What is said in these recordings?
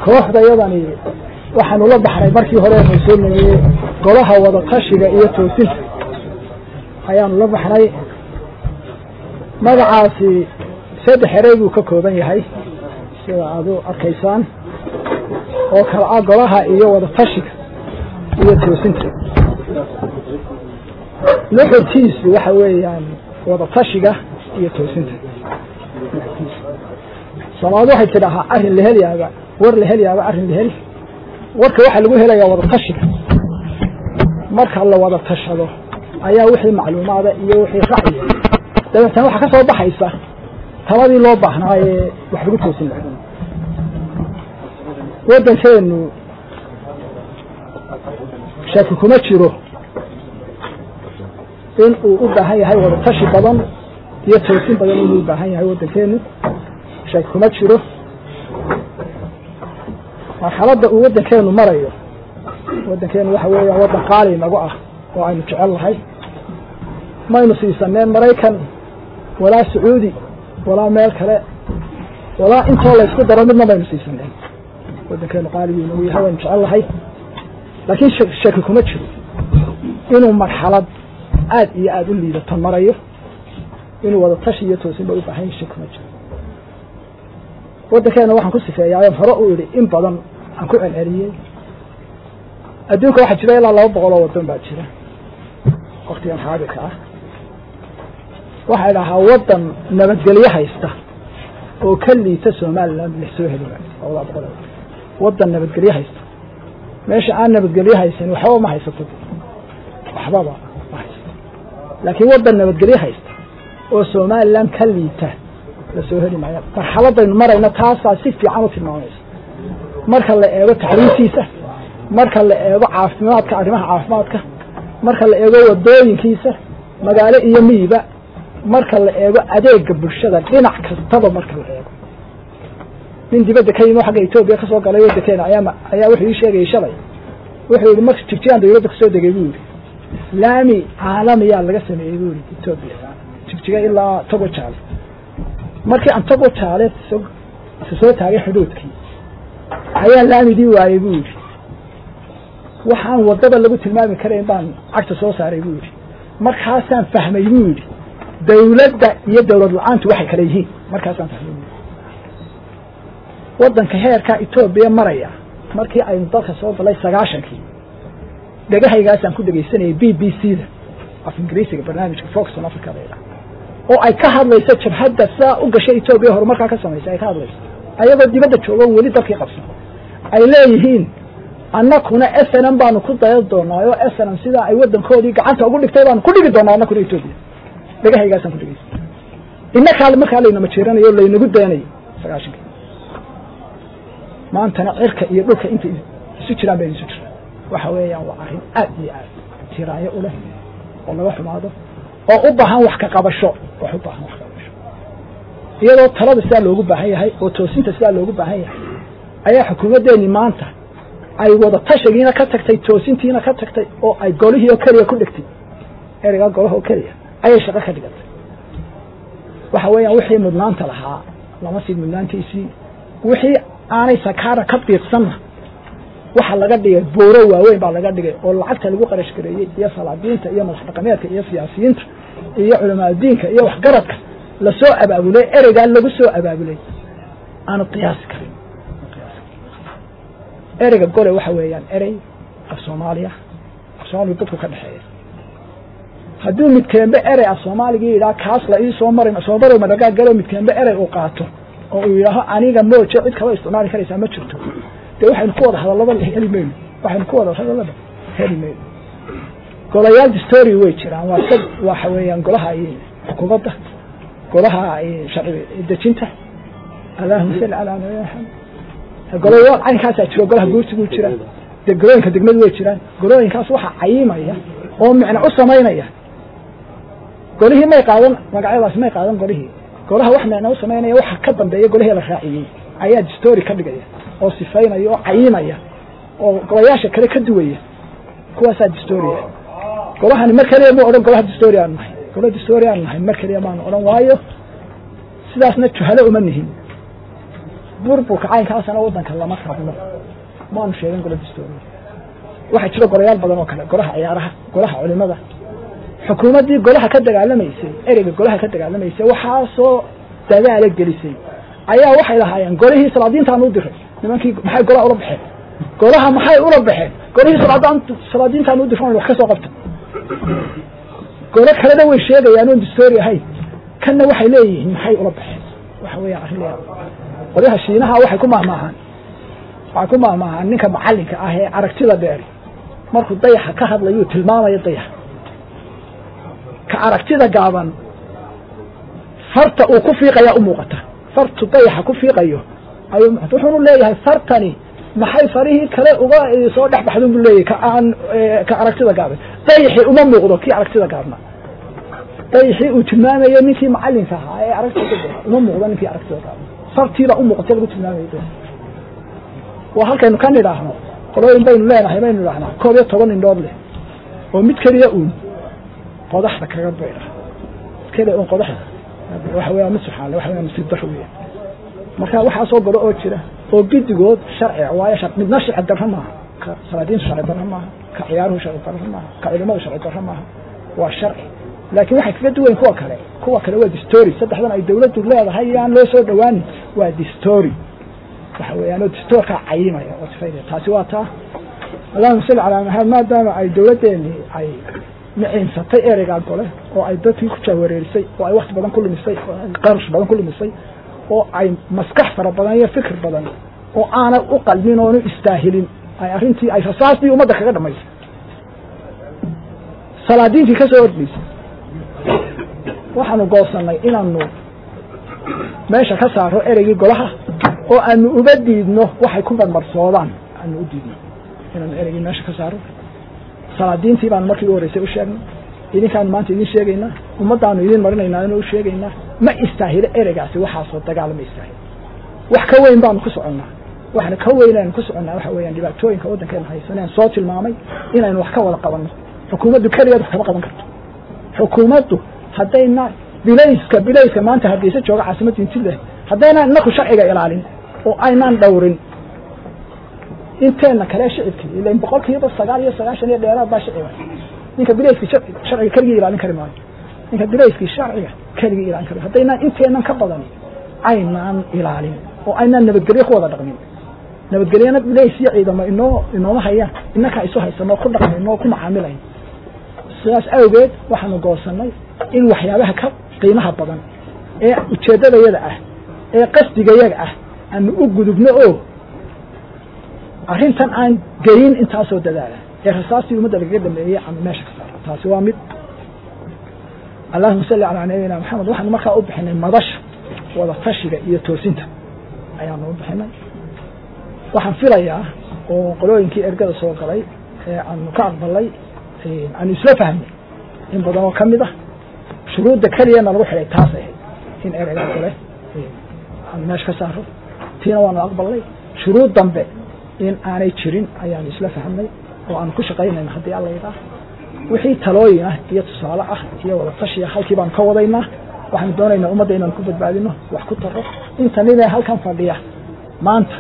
kooxda yadani waxaanu la baxnay markii hore anu soo nagiyey golaha wada tashiga iyo toosinta ayaanu la baxnay magacaasi saddex erey buu ka kooban yahay sida aad u arkaysaan oo kala ah golaha iyo wada tashiga iyo toosinta nuxurkiisu waxa weeyaan wada tashiga iyo toosinta soomaalidu waxay tidhaahaa arrin la helyaaba war la helyaaba arrin la heli warka waxaa lagu helayaa wada tashiga marka la wada tashado ayaa wixii macluumaada iyo wixii racyiga dabeetana waxaa ka soo baxaysa taladii loo baahnaa ee wax lagu toosin lahaa waddankeenu shaki kuma jiro in uu u baahan yahay wada tashi badan iyo toosin badan inuu u baahan yahay waddankeenu shaki kuma jiro marxaladda uu waddankeenu marayo waddankeenu waxa weeyaan waddan qaali nagu ah oo aynu jecel nahay maynu siisaneen maraykan walaa sacuudi walaa meel kale walaa intoo la ysku daro midna maynu siisaneen waddankeenu qaaligii nagu yahay waynu jecel nahay laakiin shaki kuma jiro inuu marxalad aad iyo aada u liidato marayo inuu wada tashi iyo toosinba u baahan yahay shaki kuma jiro waddankeena waxaan ku sifeeyaa on hore u idhi in badan aan ku celceliyey adduunka waxaa jira ilaa laba boqol oo waddan baa jira waktigan xaadirka ah waxaa idhahaa waddan nabadgelyo haysta oo ka liita somaliland la soo heli waayo labada boqol waddan nabadgelyo haysta meesha aan nabadgelyo haysan waxbaba ma haysato waxbaba ma haysato laakiin waddan nabadgelyo haysta oo somaliland ka liita la soo heli maayo marxaladaynu marayna taasaa si fiican u tilmaamaysa marka la eego taxriirtiisa marka la eego caafimaadka arrimaha caafimaadka marka la eego wadooyinkiisa magaalo iyo miyiba marka la eego adeega bulshada dhinac kastaba marka la eego nin dibadda ka yimi xagga etoobiya kasoo galay waddankeena ayaa ayaa wuxuu ii sheegayay shalay wuxuu yihi marka jigjigaan dawladda kasoo degay buu yihi laami caalamiyaa laga sameeyey buu yihi etoobiya jigjiga ilaa togo jaale markii aan togo jaale isa soo taagay xuduudkii ayaa laamidii waayey buu yidhi waxaan waddada lagu tilmaami karayn baan cagta soo saaray buu yidhi markaasaan fahmay buu yidhi dawladda iyo dawlad la-aantu waxay kala yihiin markaasaan fahmay buu waddanka heerkaa etoobiya maraya markii aynu dalka soo galay sagaashankii dhegahaygaasaan ku dhegaysanayay b b c da af ingiriisiga barnaamijka foxon africa la oo ay ka hadlayso jabhadda saa u gashay etoobiya horumarkaa ka samaysay ay ka hadlayso ayagoo dibadda jooga weli dalkii qabsan ay leeyihiin annakuna snm baanu ku dayan doonaa oo snm sidaa ay waddankoodii gacanta ugu dhigtay baanu ku dhigi doonaa annakuna etoobiya dhegahaygaasaan ku dhegeysa inakaa markaa laynama jeeranayo o laynagu dayanayo sagaashanka maantana cirka iyo dhulka inta isu jiraan bayna isu jiraan waxa weeyaan waa arrin aad iyo aad tiraayo u leh oo laga xumaado oo u baahan wax ka qabasho wax u baahan wax ka qabasho iyadoo talada sidaa loogu baahan yahay oo toosinta sidaa loogu baahan yahay ayaa xukuumaddeeni maanta ay wada tashigiina ka tagtay toosintiina ka tagtay oo ay golihii oo keliya ku dhigtay ereygaa golaha oo keliya ayay shaqo ka dhigatay waxa weeyaan wixii mudnaanta lahaa lama sii mudnaantiisii wixii aanay sakaara ka biiqsanna waxa laga dhigay buuro waaweyn baa laga dhigay oo lacagta lagu qarash gareeyey iyo salaadiinta iyo madax dhaqameedka iyo siyaasiyiinta iyo culamaaadiinka iyo waxgaradka lasoo abaabulay ereygaa lagu soo abaabulay aanu qiyaasi karin ereyga gole waxa weeyaan erey af soomaaliya af soomaaliya dadku ka dhexeeya hadduu midkeenbe erey af soomaaligii yidhaha kaas la ii soo marin soo maro madagaa galo midkeenbe erey uu qaato oo uu yidhaaho aniga mooje cid kaba isticmaali karaysaa ma jirto dee waxaynu ku wada hadallaba heli mayno waxaynu ku wada hadallaba heli mayno golayaal distory way jiraan waa sad waxa weeyaan golaha xukuumadda golaha sharci dejinta allahuma salli calaa nabi maxamed golayaal caynkaasaa jiro golaha guursiguu jira de golooyinka degmadu way jiraan golooyinkaas waxaa cayimaya oo micno u samaynaya golihii may qaadan magacyadaas may qaadan golihii golaha wax micno u samaynaya waxa ka dambeeya golihii la raaciyey ayaa distory ka dhigaya oo sifaynaya oo cayimaya oo golayaasha kale ka duwaya kuwaasaa distoria golahani mar kaliya mu odhan golaha distory aanu nahay gola distory aanu nahay mar kaliya maanu odhan waayo sidaasna juhalo uma nihin burburka caynkaasana waddanka lama rabno maanu sheegan gola dastooriya waxaa jira gorayaal badan oo kale golaha ciyaaraha golaha culimada xukuumaddii golaha ka dagaalamaysay ereyga golaha ka dagaalamaysay waxaasoo dadaala gelisay ayaa waxay lahaayeen golihii salaadiintaan u diray nimankii maxay golaha ula baxeen golaha maxay ula baxeen golihii salaadaan salaadiintaan u diran wax ka soo qabta golo kalena way sheegayaan oon dastoori ahayn kanna waxay leeyihiin maxay ula baxeen waxa weeyaan arrin la qolyaha shiinaha waxay ku mahmaahaan waxay ku mahmaahaan ninka macallinka ah ee aragtida dheeri markuu dayaxa ka hadlayuu tilmaamayo dayaxa ka aragtida gaaban farta uu ku fiiqayaa u muuqata fartu dayaxa ku fiiqayo ayuu muuqata wuxuunu leeyahay fartani maxay farihii kale uga soo dhex baxdun buu leeyahay ka aan ka aragtida gaaban dayaxii uma muuqdo kii aragtida gaabna dayaxii uu tilmaamayo ninkii macallinka ahaa ee aragtida uma muuqdo ninkii aragtida gaabna fartiibaa u muuqata lagu tilmaamayo waa halkaynu ka nidhaahno qolooyin baynu leenahay baynu idhahnaa koob iyo toban indhood leh oo mid keliya uun qodaxda kaga bayra keliya uun qodaxda waxa weya mid suxaale waxa weya masiib daro weya marka waxaasoo golo oo jira oo gidigood sharciga waayo shar midna sharci darro maaha ka salaadiintu sharci darro maaha ka ciyaaruhu sharci darro maaha ka culimadu sharci darro maaha waa sharci laakiin waxay kaga duwayn kuwa kale kuwa kale waa distory saddexdan ay dawladdu leedahay iyo aan loo soo dhowaanin waa distory waxa weeyaan oo distoorkaa cayimaya oo sifaynaya taasi waa taa allahuma salli calaa maxamed maadaama ay dawladdeeni ay miciinsatay ereygaa gole oo ay dadkii ku jahwareerisay oo ay wakti badan ku lumisay oo ay qarash badan ku lumisay oo ay maskax fara badan iyo fikir badan oo aanay u qalmin oonu istaahilin ay arrintii ay rasaastii ummadda kaga dhamaysay salaadiintii ka soo ordhaysay waxaanu goosanay inaanu meesha ka saaro ereygii golaha oo aanu uga diidno waxay ku marmarsoodaan aanu u diidno inaanu ereygii meesha ka saaro salaadiintii baanu markii u horreysay u sheegnay idinkaanu maanta idin sheegaynaa ummaddaanu idin marinaynaa inu u sheegaynaa ma istaahilo ereygaasi waxaasoo dagaal ma istaahilo wax ka weyn baanu ku soconnaa waxna ka weyn aynu ku soconnaa waxa weeyaan dhibaatooyinka waddankeena haysaneen soo tilmaamay inaynu wax ka wada qabanno xukuumaddu keligeed wax kama qaban karto xukuumaddu haddayna bilayska bilayska maanta hargeysa jooga caasimadda intileh haddaynaan inaku sharciga ilaalin oo aynaan dhowrin inteena kale shicibkii ilan boqol kiiba sagaal iyo sagaashan iyo dheeraad baa shiciba ninka bilayskii sharciga keligii ilaalin kari maayo ninka bilayskii sharciga keligii ilaalin kari haddaynaan inteenan ka badan aynaan ilaalin oo aynaan nabadgelyo ku wada dhaqmin nabadgelyana bilays iyo ciidamo inoo inooma hayaan inakaa isu haysanoo ku dhaqmayno oo ku macaamilayn sidaas awgeed waxaanu goosanay in waxyaabaha ka qiimaha badan ee ujeeddadayada ah ee qasdigayaga ah aanu u gudubno oo arrintan aan geyin intaasoo dadaala ee rasaastii ummadda lagaga dhameeyey aanu meesha ka saaro taasi waa mid allahuma salli calaa nabiyina maxamed waxaanu markaa u bixinay madasha wada tashiga iyo toosinta ayaanu u bixinay waxaan filayaa oo qolooyinkii ergada soo galay ee aanu ka aqbalay aanu isla fahmay in badan oo ka mid ah shuruudda keliyana lagu xidhay taas ahayd in ereygaa gole aanu meesha ka saaro tiina waanu aqbalnay shuruud dambe in aanay jirin ayaanu isla fahmnay oo aanu ku shaqaynayna haddii alla yidhaah wixii talooyin ah iyo tusaale ah iyo wada tashiya halkii baanu ka wadaynaa waxaanu doonaynaa ummadda inaanu ku badbaadino wax ku taro inta ninee halkan fadhiya maanta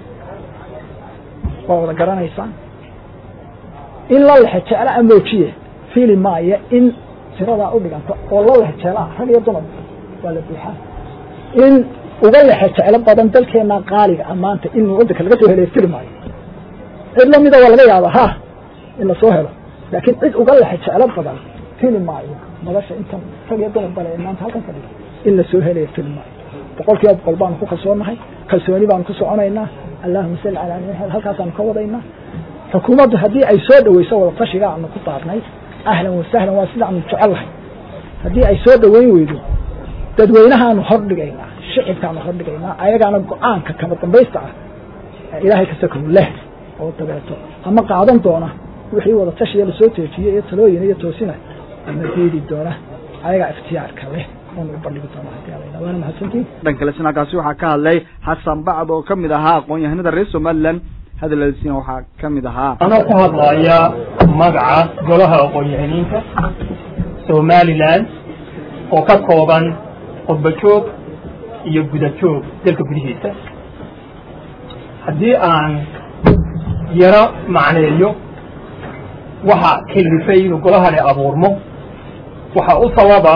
waa wada garanaysaan in la lexe jecla a moojiye fiili maayo in tiradaa u dhiganto oo la lexe jeclaa rag iyo dumar waa la buuxaa in uga lexe jeclo badan dalkeena qaaliga ah maanta in waddanka laga soo helay fili maayo cid lamida waa laga yaabaa ha in lasoo helo laakiin cid uga lexe jeclo badan fili maayo nolosha intan rag iyo dumar bale ee maanta halkan fadhiga in lasoo helaya fili maayo boqol kiiba boqol baanu ku kalsoonahay kalsooni baanu ku soconaynaa allahuma salli calaa nabi maxamed halkaasaanu ka wadaynaa xukuumaddu haddii ay soo dhaweyso wada tashiga aanu ku daarnay ahlan wasahlan waa sidaanu jecellahay haddii ay soo dhaweyn weydo dadweynahaanu hordhigaynaa shicibkaanu hordhigaynaa ayagaana go-aanka kama dambaysta ah ilaahay kasakow leh oo dabeeto ama qaadan doona wixii wada tashiya lasoo teejiyey iyo talooyin iyo toosina ama diidi doona ayagaa ikhtiyaarka leh oonu u bandhigi doona hadii ala yidhaha waana mahadsantiin dhan kale sinakaasi waxaa ka hadlay xasan bacd oo kamid ahaa aqoon-yahanada reer somaliland hadaladiisina waxaa kamid ahaa anoo ku hadlaya magaca golaha aqoon-yahaniinta somaliland oo ka kooban qurba joog iyo guda joog dalka gudihiisa haddii aan yaro macneeyo waxa kilifay inuu golahani abuurmo waxaa u sababa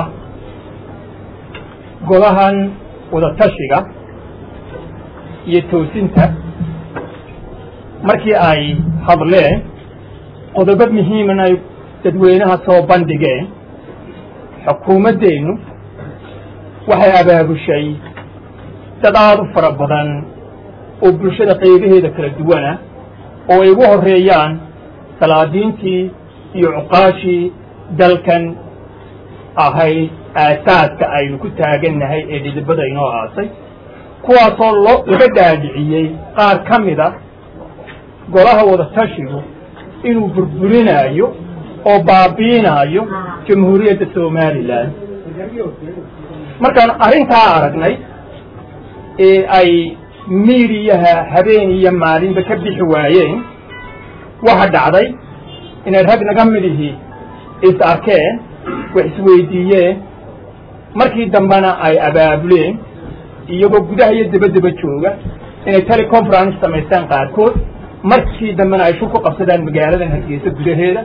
golahan wadatashiga iyo toosinta markii ay hadleen qodobo muhiiman ay dadweynaha soo bandhigeen xukuumaddeennu waxay abaabushay dad aada u fara badan oo bulshada qaybaheeda kala duwana oo ay ugu horreeyaan salaadiintii iyo cuqaashii dalkan ahayd aasaaska aynu ku taagannahay ee dhidibada inoo aasay kuwaasoo loo laga dhaadhiciyey qaar ka mida golaha wadatashigu inuu burburinaayo oo baabiinaayo jamhuuriyadda somalilan markaan arrintaa aragnay ee ay miidiyaha habeen iyo maalinba ka bixi waayeen waxa dhacday inay rag naga midihii is arkeen wax isweydiiyeen markii dambena ay abaabuleen iyagoo gudaha iyo dabadaba jooga inay teleconference samaystaan qaarkood markii dambena ay shul ku qabsadaan magaaladan hargeysa gudaheeda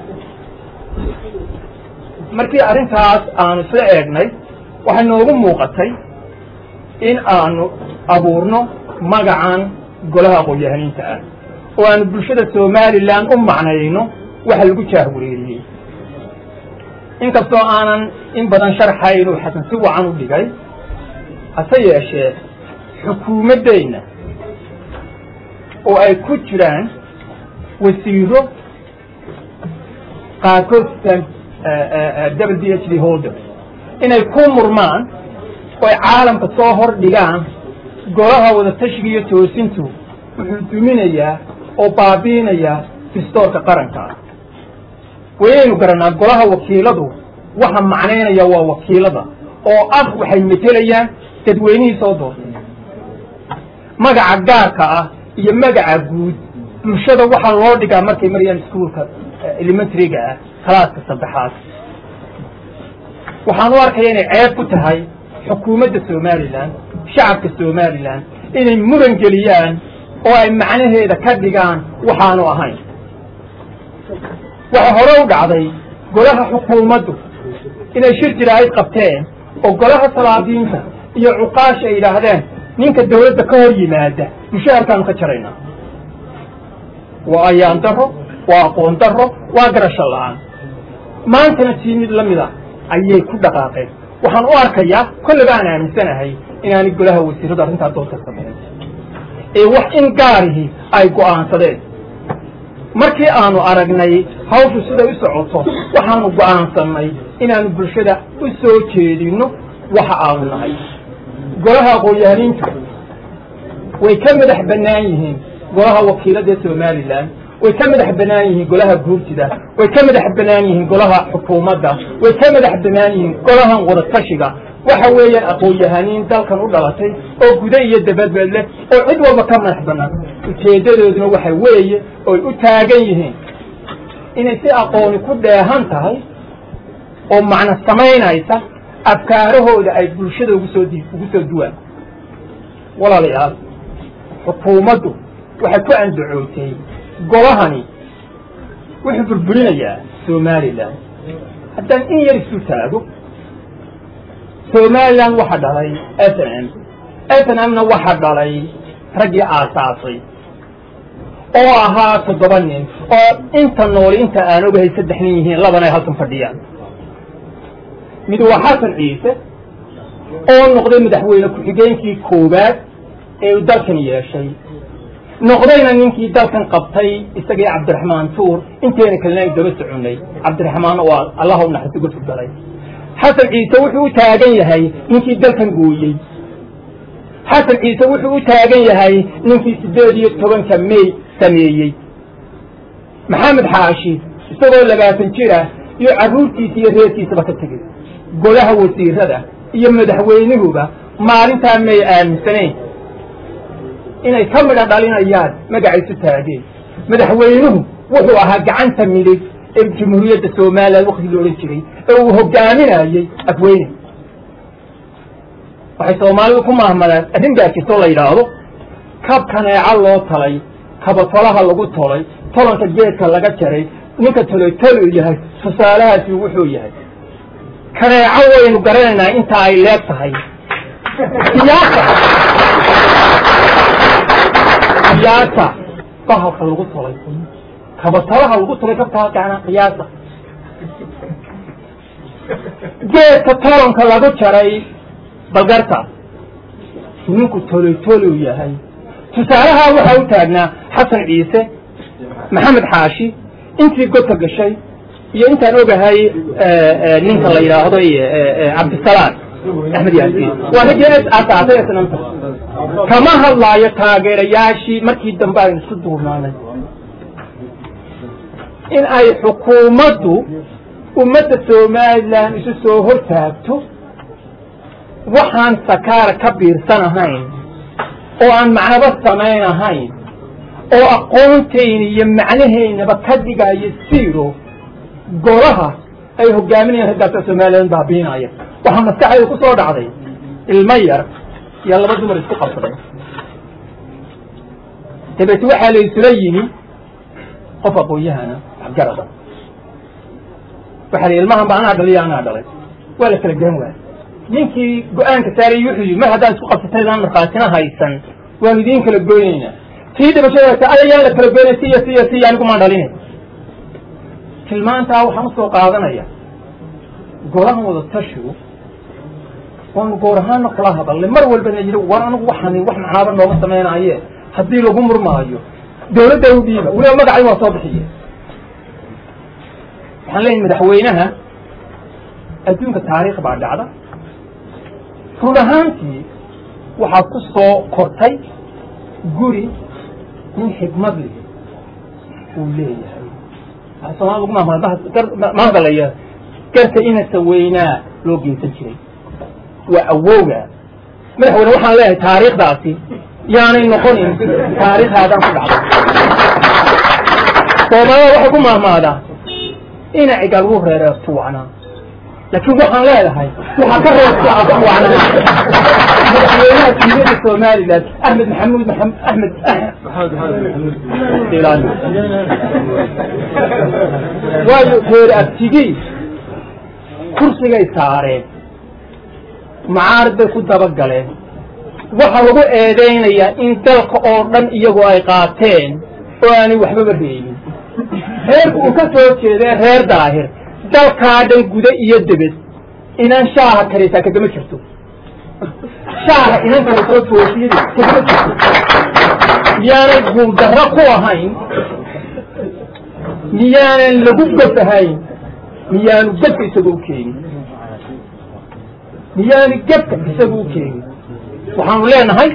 markii arrintaas aanu isla eegnay waxay noogu muuqatay in aanu abuurno magacan golaha aqoon-yahaniinta ah oo aanu bulshada somalilan u macnayno waxa lagu jaahwareeriyey inkastoo aanan in badan sharxayn uu xasan si wacan u dhigay hase yeeshee xukuumaddeenna oo ay ku jiraan wasiiro qaarkood w d h d holder inay ku murmaan oo ay caalamka soo hor dhigaan golaha wadatashiga iyo toosintu wuxuu duminayaa oo baabiinayaa distoorka qaranka ah waynaynu garanaa golaha wakiiladu waxa macnaynaya waa wakiilada oo ah waxay metelayaan dadweynihii soo doortay magaca gaarka ah iyo magaca guud bulshada waxaa loo dhigaa markay marayaan iskuolka elementaryga ah kalaaska saddexaad waxaan u arkaya inay ceeb ku tahay xukuumadda somalilan shacabka somalilan inay muran geliyaan oo ay macnaheeda ka dhigaan waxaanu ahayn waxa hore u dhacday golaha xukuumaddu inay shir jiraa'id qabteen oo golaha salaadiinta iyo cuqaasha ay yidhaahdeen ninka dawladda ka hor yimaada mushaharkaanu ka jaraynaa waa ayaan daro waa aqoon daro waa garasho la-aan maantana tii mid la mida ayay ku dhaqaaqeen waxaan u arkayaa kollaba aan aaminsanahay inaanay golaha wasiiradu arrintaa doonta samayn ee wax in gaarihi ay go'aansadeen markii aanu aragnay hawshu siday u socoto waxaanu go'aansannay inaanu bulshada u soo jeedinno waxa aanu nahay golaha aqoon-yahaniintu way ka madax bannaan yihiin golaha wakiilada somalilan way ka madax bannaan yihiin golaha guurtida way ka madax bannaan yihiin golaha xukuumadda way ka madax bannaan yihiin golahan wadatashiga waxa weeyaan aqoon-yahaniin dalkan u dhalatay oo guda iyo dabadbed leh oo cid walba ka madax bannaan ujeeddadooduna waxa weeye oy u taagan yihiin inay si aqooni ku dheehan tahay oo macno samaynaysa afkaarahooda ay bulshada ugu soo di ugu soo duwaan walaalayaal xukuumaddu waxay ku andacootay golahani wuxuu burburinayaa somalilan haddaan in yar isu taago somalilan waxa dhalay s n m s n m na waxa dhalay raggii aasaasay oo ahaa toddoba nin oo inta nooli inta aan ogahay saddex nin yihiin labana ay halkan fadhiyaan mid waa xasan ciise oo noqday madaxweyne ku-xigeenkii koowaad ee uu dalkan yeeshay noqdayna ninkii dalkan qabtay isagii cabdiraxmaan tuur inteena kalena ay daba soconnay cabdiraxmaan waa allaha u naxariis uga furgalay xasan ciise wuxuu u taagan yahay ninkii dalkan gooyey xasan ciise wuxuu u taagan yahay ninkii siddeed iyo tobanka may sameeyey maxamed xaashi isagoo labaatan jir ah iyo carruurtiisa iyo reerkiisaba ka tegey golaha wasiirada iyo madaxweynuhuba maalintaa may aaminsanayn inay ka midha dhalinayaan magacaysu taageen madaxweynuhu wuxuu ahaa gacanta midig ee jamhuuriyadda somalilan waktigii la odhan jiray ee uu hogaaminayey afweyne waxay soomaalidu ku mahmadaan arrin baa jirtoo la yidhaahdo kab kaneeco loo talay kabatolaha lagu tolay tolanka geedka laga jaray ninka toloy tolu yahay tusaalahaasi wuxuu yahay kaneeco waynu garanaynaa inta ay leeg tahay siyaasa siyaasa bahalka lagu tolay kabatolaha lagu tolay kabtaa gacna qiyaasa geedka tolanka lagu jaray balgarta ninku toloy tolu yahay tusaalaha waxaa u taagnaa xasan ciise maxamed xaashi intii godka gashay iyo intaan ogahay ninka la yidhaahdo cabdisalaam axmed yaasiin waa raggii asaasay isnanta kama hadlaayo taageerayaashii markii dambe aynu isku duurnaanay in ay xukuumaddu ummadda somalilan isu soo hortaagto waxaan sakaara ka biirsan ahayn oo aan macnaba samayn ahayn oo aqoontayna iyo macnahaynaba ka dhigayo siro golaha ay hogaaminayaan raggaasa somalilan baabiinaya waxaa maskaxdayda ku soo dhacday ilmo yar iyo laba dumar isku qabsaday dabeete waxaa la isula yimi qof aqoon-yahana waxgarada waxaa la ilmahan ba anaa dhaliyo anaa dhalay waa la kala garan waaya ninkii go-aanka saarayy wuxuu yidhi mar haddaan isku qabsataydaan markhaatina haysan waanu idiin kala goynaynaa tii dhibashada ayayaan la kala goynay siyo siyo siyo anigu maan dhalinay tilmaantaa waxaan usoo qaadanaya golahan wada tashigu waanu goor ahaana kula hadalnay mar walbana yidhi war anigu waxaan wax macnaaba nooga samaynaye haddii lagu murmaayo dawladda u dhiiba weliba magacay waa soo bixiye waxaan leeyahay madaxweynaha adduunka taariikh baa dhacda run ahaantii waxaad ku soo kortay guri nin xikmad leh uu leeyahay soomaalida ugu maamulaya garta inasa weynaa loo geysan jiray waa awowga madaxweyne waxaan leeyahay taariikhdaasi yaanay noqonin taariikhaadan ku dhacday soomaalida waxay ku maahmaadaa ina cigaal wuu reereertu wacnaa laakiin waxaan leedahay waxaa ka reebta wacnaa madaxweynaha siiyada somalilan axmed maxamuud maxamed axmed waayo reer abtigii kursigay saareen macaarad bay ku dabagaleen waxaa lagu eedaynayaa in dalka oo dhan iyagoo ay qaateen oo aanay waxbaba reebin reerku uu ka soo jeedee reer daahir dalkaa dhan guda iyo debed inaan shaaha karaysaa kagama jirto shaaha inan karaysoo toosiyada kagama jirto miyaanay guuldarro ku ahayn miyaanan lagu gof ahayn miyaanu gefka isaga u keenin miyaanu gefka isaga u keenin waxaanu leenahay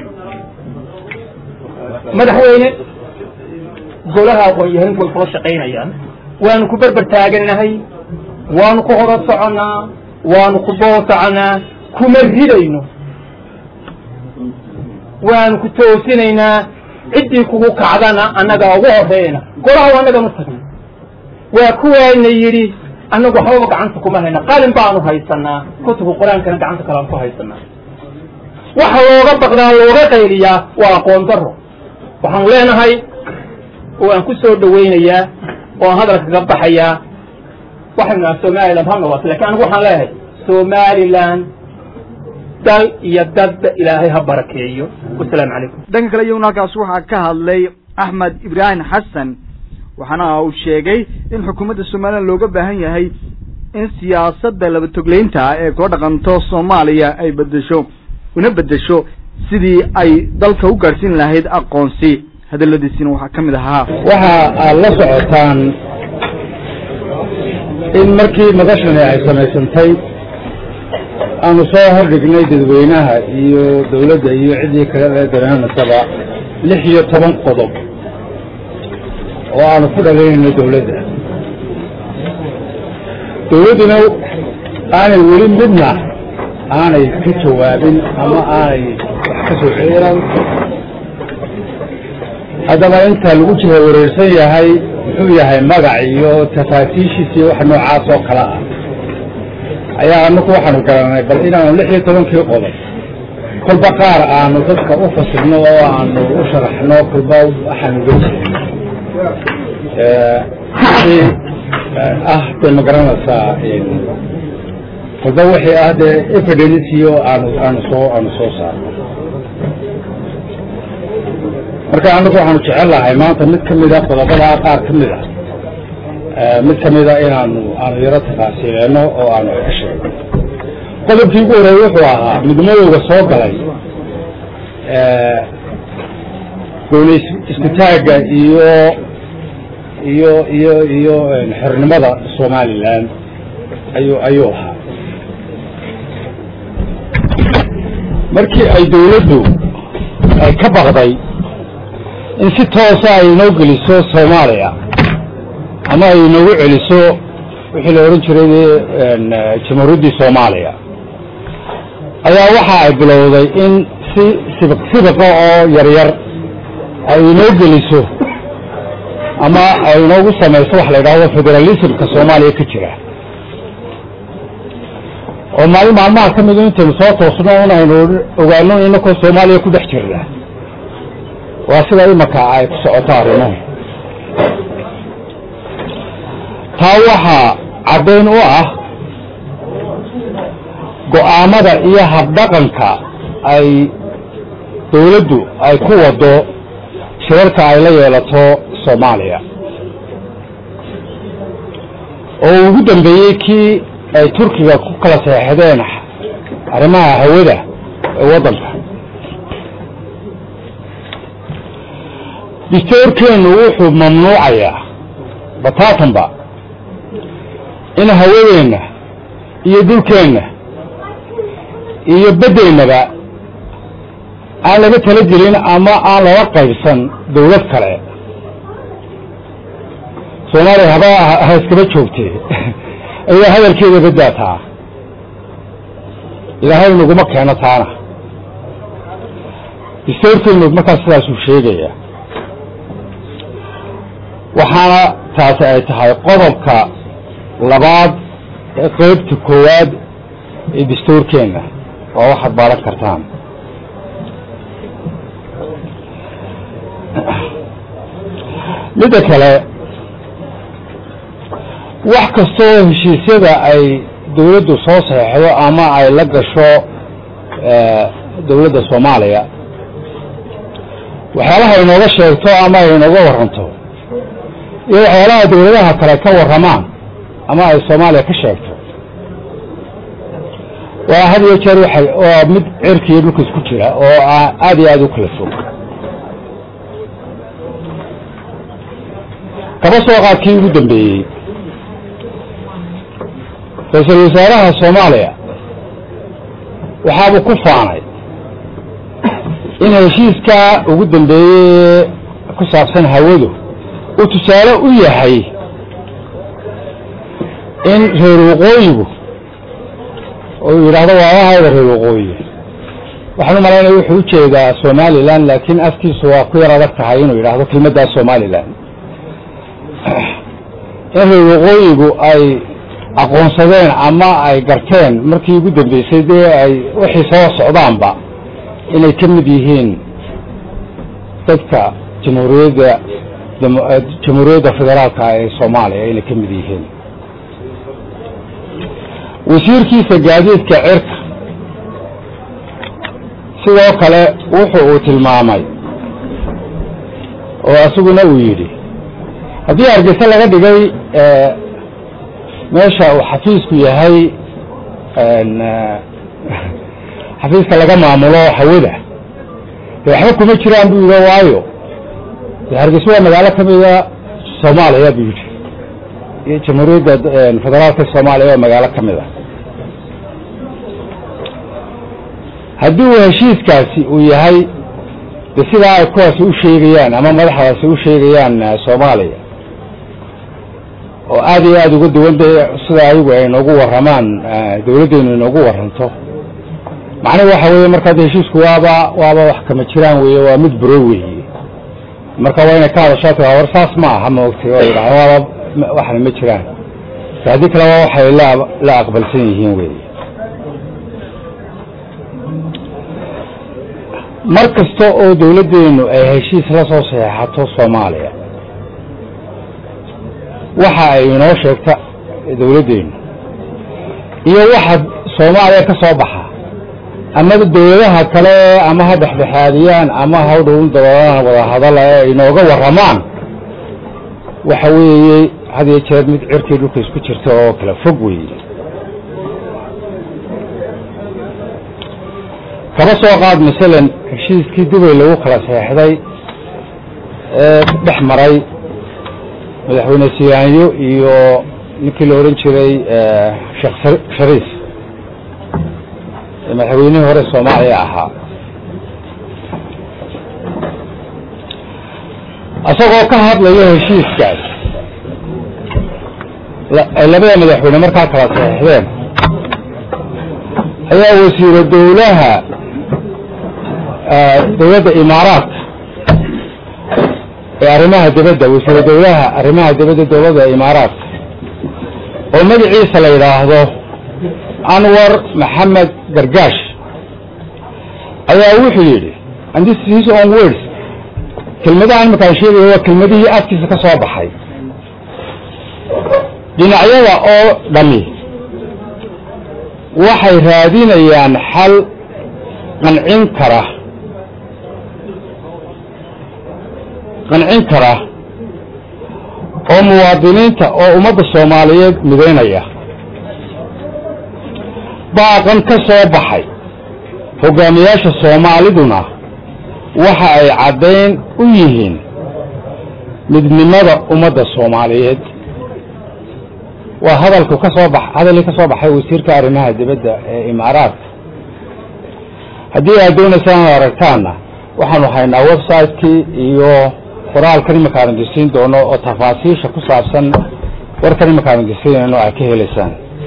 madaxweyne golaha aqoon-yahanin way kula shaqaynayaan waanu ku berber taaganahay waanu ku hoda soconnaa waanu ku boosoconaa kuma ridayno waanu ku toosinaynaa ciddii kugu kacdana annagaa ugu horeyna golaha annaganu tagna waa kuwaana yidhi annagu waxbaba gacanta kuma hayna qalin baanu haysanaa kutubka qur-aankana gacanta kalean ku haysanaa waxa looga baqdaa looga qayliyaa waa aqoon daro waxaanu leenahay oo aan ku soo dhawaynayaa oo aan hadalka kaga baxayaa waxaynu naha somaliland ha noqoto lakin anigu waxaan leeyahay somaliland dal iyo dadba ilaahay ha barakeeyo wasalaamu calaykum dhanka kale iyaguna halkaas waxaa ka hadlay axmed ibraahim xasan waxaana uu sheegay in xukuumadda somalilan looga baahan yahay in siyaasadda labatogleynta ah ee kula dhaqanto soomaaliya ay bedesho una bedesho sidii ay dalka u gaadhsiin lahayd aqoonsi hadaladiisina waxaa ka mid ahaa waxa aad la socotaan in markii madashani ay samaysantay aanu soo hordhignay dadweynaha iyo dawladda iyo ciddii kale ee dareemasaba lix iyo toban qodob oo aanu ku dhalaynayno dawladda dawladduna aanay weli midna aanay ka jawaabin ama aanay wax ka soo ceeran haddaba inta lagu jira wareersan yahay muxuu yahay magac iyo tafaatiishiis iyo wax noocaas oo kale ah ayaa anaku waxaanu garanay bal inaanu lix iyo tobankii qodob kolba qaar aanu dadka u fasilno oo aanu u sharaxno kolba waxaanu uga jeedno wixii ah dee ma garanaysaa kolba wixii ah dee evidencio aanu aanu soo aanu soo saarno marka anagu waxaanu jecel lahay maanta mid ka mida qodobadaa qaar ka mid a mid ka mida inaanu aanu yaro taqaasiileeno oo aanu ka sheegno qodobkii ugu horeey wuxuu ahaa midmadowga soo galay gooni iskutaagga iyo iyo iyo iyo xornimada somalilan ayuu ayuu ahaa markii ay dawladdu ay ka baqday in si toosa ay inoo geliso soomaaliya ama ay inoogu celiso wixii la odhan jiray jamhuuriyaddii soomaaliya ayaa waxa ay bilowday in si sibiq sibiqa oo yaryar ay inoo geliso ama ay inoogu samayso waxa la yidhahdo federalismka soomaaliya ka jira oo maalin maalmaha ka midu intaynu soo toosno un aynu ogaano inakoo soomaaliya ku dhex jirna waa sida imaka ay ku socoto arrimuhu taa waxaa caddayn u ah go'aamada iyo habdhaqanka ay dawladdu ay ku wado shirarka ay la yeelato soomaaliya oo ugu dambeeyey kii ay turkiga ku kala seexdeen arrimaha hawada ee waddanka distoorkeennu wuxuu mamnuucayaa bataatanba in hawadeenna iyo dhulkeenna iyo beddeennaba aan laga tala gelin ama aan lala qaybsan dawlad kale soomaaliya haba ha iskaba joogtee ayaa hadalkeeda badaataa ilaahay naguma keeno taana distoorkeenu markaas sidaasuu sheegaya waxaana taasi ay tahay qodobka labaad ee qaybta koowaad ee dastuurkeenna waa waxaad baaran kartaan midda kale wax kastoo heshiisyada ay dawladdu soo saxeixdo ama ay la gasho dawladda soomaaliya waxyaalaha inooga sheegto ama ay inooga warranto iyo waxyaalaha dawladaha kale ka warramaan ama ay soomaaliya ka sheegto waa had iyo jeer waxa waa mid cirkiiyo dhulka isku jira oo aada iyo aada u kala fog kaba soo qaadkii ugu dambeeyey ra-iisul wasaaraha soomaaliya waxaabuu ku faanay in heshiiskaa ugu dambeeyey ku saabsan hawadu uu tusaale u yahay in reer waqooyigu oo yidhaahdo waawahayda reer waqooyi waxaan u malaynaya wuxuu u jeedaa somalilan laakiin afkiisu waa ku yar adag tahay inuu yidhaahdo kelmaddaa somalilan in reer waqooyigu ay aqoonsadeen ama ay garteen markii ugu dambeysay dee ay wixii soo socdaanba inay ka mid yihiin dadka jamhuuriyadda jamhuuriyadda federaalka ee soomaaliya inay ka mid yihiin wasiirkiisa gaadiidka cirka sidoo kale wuxu uu tilmaamay oo isaguna uu yidhi haddii hargeysa laga dhigay meesha uu xafiisku yahay xafiiska laga maamulo hawada de waxba kuma jiraan buu yidhi waayo de hargeysa waa magaalo ka mida soomaaliya buu yidhi iyo jamhuuriyadda federaalka soomaaliya waa magaalo ka mid a haddii uu heshiiskaasi uu yahay de sidaa ay kuwaasi u sheegayaan ama madaxdaasi u sheegayaan soomaaliya oo aada iyo aada uga duwan de sida ayagu ay noogu warramaan dawladdeenu inoogu warranto macnuhu waxa weeye markaa de heshiisku waaba waaba wax kama jiraan weeye waa mid buro weeye marka waa inay ka hadashaa tia war saas ma aha maogtay oo yidhahda waaba waxna ma jiraan haddii kale waa waxay la la aqbalsan yihiin weeye mar kasta oo dawladdeennu ay heshiis la soo saxeexato soomaaliya waxa ay inoo sheegta dawladdeennu iyo waxa soomaaliya ka soo baxa ama dawladaha kale ama ha dhexdhexaadiyaan ama ha udhown dabaalahan wada hadala ee inooga warramaan waxa weeye had iyo jeer mid cirkii dhulka isku jirta oo kala fog weeye kaba soo qaad masalan heshiiskii dubay lagu kala seexday ee dhex maray madaxweyne siyaanyo iyo ninkii la odhan jiray sheekh shariif ee madaxweynihii hore soomaaliya ahaa isagoo ka hadlayo heshiiskaas ay labada madaxweyne markaa kala saxeixdeen ayaa wasiiro dawlaha dawladda imaaraadka ee arrimaha dibadda wasiiro dawlaha arrimaha dibadda dawladda imaaraadka oo magaciisa la yidhaahdo anwar maxamed gargaash ayaa wuxuu yidhi and this is his own words kelmadahan markaan sheegayo waa kelmadihii afkiisa ka soo baxay dhinacyada oo dhami waxay raadinayaan xal qancin kara qancin kara oo muwaadiniinta oo ummadda soomaaliyeed midaynaya baaqan ka soo baxay hogaamiyaasha soomaaliduna waxa ay caddayn u yihiin midnimada ummadda soomaaliyeed waa hadalku ka soo bax hadalkii ka soo baxay wasiirka arrimaha dibadda ee imaaraadka haddii aad doonaysaan ad aragtaanna waxaanu haynaa website-kii iyo qoraalkan imanka aan disiin doono oo tafaasiisha ku saabsan warkan imanka aan disiinayno ay ka helaysaan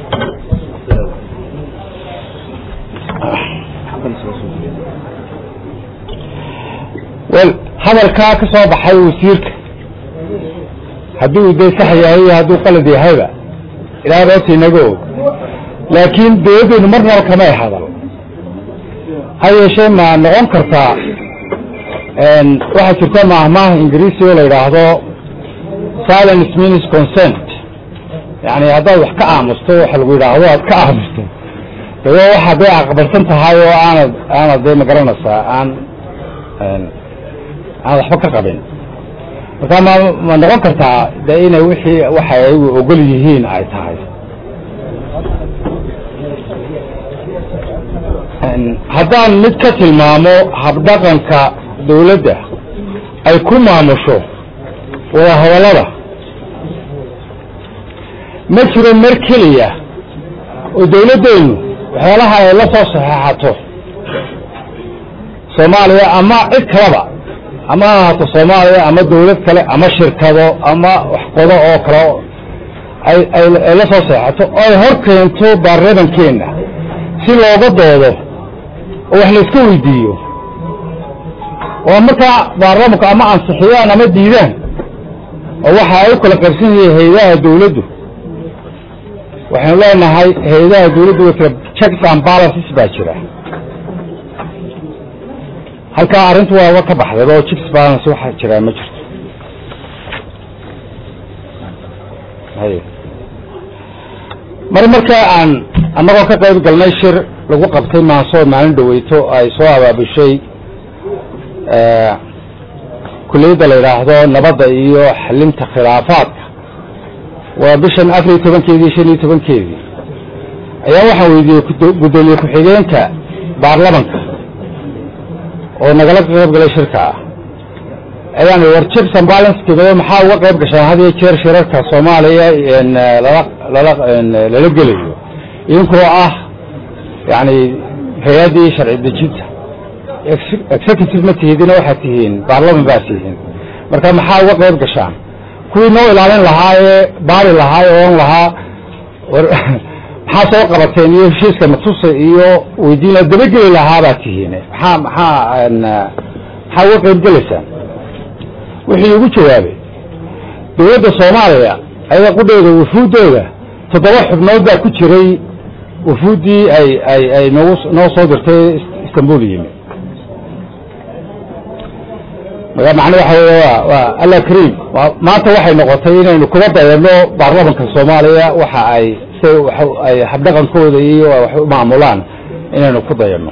wel hadalkaa ka soo baxay wasiirka hadduu dee sax yahay iyo hadduu qalad yahayba ilaa roota inaga og laakiin dawladdeynu marnaba kamay hadal ha yeeshee ma noqon kartaa waxaa jirta maahmaah ingiriisi oo la yidhaahdo silence means consent yani haddaad wax ka aamusto waxa lagu yidhaahdo aad ka aamusto dawa waxaad day aqbalsan tahay oo aanad aanad dee magaranaysaa aan aan waxba ka qabin marka ma ma noqon kartaa de inay wixii waxay ayagu ogol yihiin ay tahay haddaan mid ka tilmaamo habdhaqanka dawladda ay ku maamusho wada hadallada ma jiro mar keliya oo dawladdeennu waxyaalaha ay la soo saxeexato soomaaliya ama cid kaleba ama ha ahaato soomaaliya ama dawlad kale ama shirkado ama waxqodo oo kale ay ay la soo seexato oo ay hor keento baarlamankeenna si looga doodo oo wax la iska weydiiyo oo markaa baarlamanku ama ansixiyaan ama diidaan oo waxa ay u kala qarsan yihiin hay-adaha dawladdu waxaynu leenahay hay-adaha dawladdu way kala checks and balances baa jira halkaa arrintu waaba ka baxdayba oo checks balance waxa jiraa ma jirto hay mar markaa aan annagoo ka qayb galnay shir lagu qabtay maansoo maalin dhaweyto ay soo abaabushay kuliyadda la yidhaahdo nabadda iyo xalinta khilaafaadka waa bishan afar iyo tobankeedii shan iyo tobankeedii ayaa waxaan weydiiyey guddoomiye ku-xigeenka baarlamanka oo nagala qayb galay shirka ah ayaan war checks and balancekeeda maxaa uga qayb gashaan had iyo jeer shirarka soomaaliya lala lala lala gelayo idinkoo ah yani hay-addii sharci dejinta executive ma tihidina waxaad tihiin baarlaman baa tihiin marka maxaa uga qayb gashaan kuwii noo ilaalin lahaa ee baari lahaa ee oon lahaa war maxaa soo qabateen iyo heshiiska matusa iyo weydiina dabageli lahaa baa tihiin maxaa maxaa maxaa uga qayb gelaysaan wuxuu igu jawaabay dawladda soomaaliya ayada qudheeda wufuuddooda toddoba xubnood baa ku jiray wufuuddii ay ay ay noogu noo soo dirtay istanbul yimi marka macne waxa wey wa waa alla kariim maanta waxay noqotay inaynu kuba dayano baarlamanka soomaaliya waxa ay si ay habdhaqankooda iyo wax u maamulaan inaynu ku dayano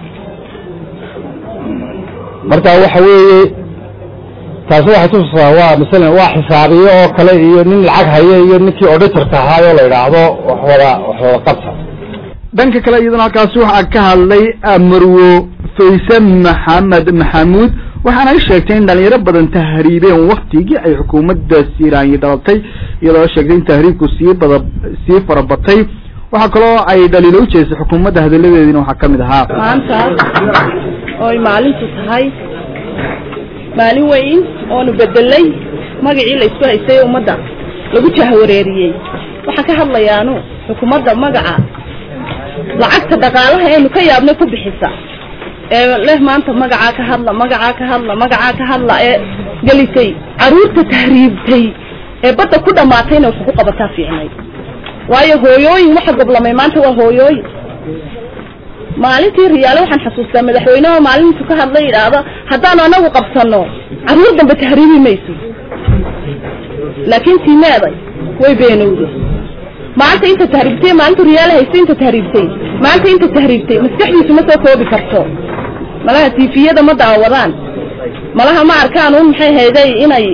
marka waxa weeye taasi waxay tusaa waa masalan waa xisaabiye oo kale iyo nin lacag haya iyo ninkii auditorka ahaayoo la yidhaahdo wax wada wax wada qabta dhanka kale iyaduna halkaasi waxaa ka hadlay marwo fayse maxamed maxamuud waxaana ay sheegtay in dhalinyaro badan tahriibeen waktigii ay xukuumadda siiraanyi dhalatay iyadoo sheegtay in tahriibku sii bada sii farabatay waxaa kaloo ay dhaliilo u jeestay xukuumadda hadalladeediina waxaa ka mid ahaa maanta ooy maalintu tahay maalin weyn oonu bedelay magacii la isku haystay ee ummadda lagu jahwareeriyey waxaan ka hadlayaanu xukuumadda magaca lacagta dhaqaalaha eenu ka yaabnay ku bixisa ee leh maanta magacaa ka hadla magacaa ka hadla magacaa ka hadla ee gelisay carruurta tahriibtay ee badda ku dhammaatayna wax ku qabataa fiicnay waayo hooyooyin waxa goblamay maanta waa hooyooyin maalintii riyaale waxaan xasuustaa madaxweyneha maalintu ka hadla yidhaahdo haddaanu anagu qabsano carruur dambe tahriibi mayso laakiin tiimeeday way beenowday maanta inta tahriibtay maalintu riyaale haystay inta tahriibtay maanta inta tahriibtay maskaxdiisu ma soo koobi karto malaha tiifiyada ma daawadaan malaha ma arkaan un maxay hayday inay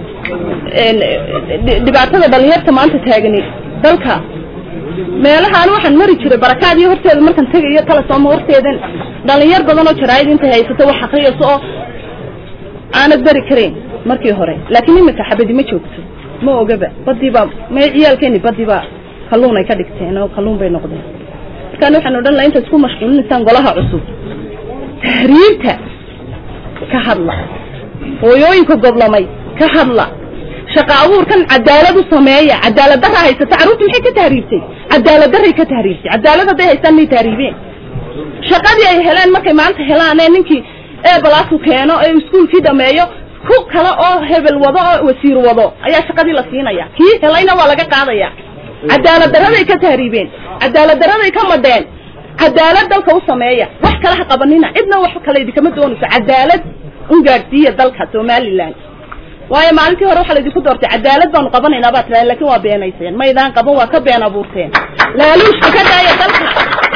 dhibaatada dhalinyarta maanta taagani dalka meelahaan waxaan mari jiray barakaadiyo horteeda markaan tegayo talasooma horteedan dhalinyar badan oo jaraayid intay haysato wax akriyayso oo aanad beri karayn markii hore laakiin iminka xabadi ma joogto ma ogaba badiibaa me ciyaalkeeni badiibaa kalluun ay ka dhigteen oo kalluun bay noqdeen markaan waxaan odhan laha intaad isku mashquulinaysaan golaha cusub tahriibta ka hadla hooyooyinka goblamay ka hadla shaqa abuurkan cadaalad u sameeya cadaalad darra haysata carruurta maxay ka tahriibtay cadaalad darray ka tahriibtay cadaalad hadday haystaan may tahriibeen shaqadii ay heleen markay maanta helaanee ninkii eebalaasu keeno ee iskuulkii dhameeyo ku kale oo hebel wado oo wasiir wado ayaa shaqadii la siinaya kii helayna waa laga qaadaya cadaalad darraday ka tahriibeen cadaalad darraday ka madheen cadaalad dalka u sameeya wax kale ha qabanina cidna wax kale idinkama doonayso cadaalad un gaadhsiiya dalka somaliland waayo maalintii hore waxaa laydinku doortay cadaalad baanu qabanaynaa baa tiraha lakin waa beenayseen maydaan qaban waa ka been abuurteen laaluushka ka daaya dalka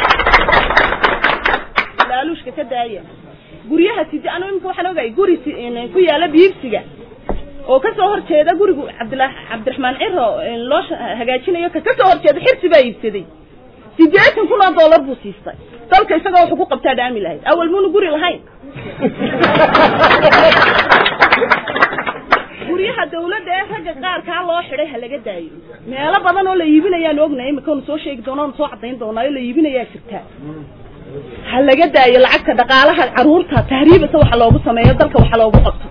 laaluushka ka daaya guryaha sidi anu imika waxaan ogahay guri ku yaala biibsiga oo kasoo horjeeda gurigu cabdila cabdiraxmaan ciro loo hagaajinayo ka kasoo horjeeda xirsi baa iibsaday sideetan kun oo dollar buu siistay dalka isagoo wuxuu ku qabtaa dhaami lahayd awal muuna guri lahayn guryaha dawladda ee ragga qaarkaa loo xidhay ha laga daayo meelo badan oo la iibinayaan ognay imikaanu soo sheegi doona onu soo cadayn doonaayo la iibinayaa jirtaa ha laga daayo lacagta dhaqaalaha carruurta tahriibasa waxa loogu sameeyo dalka waxa loogu qabto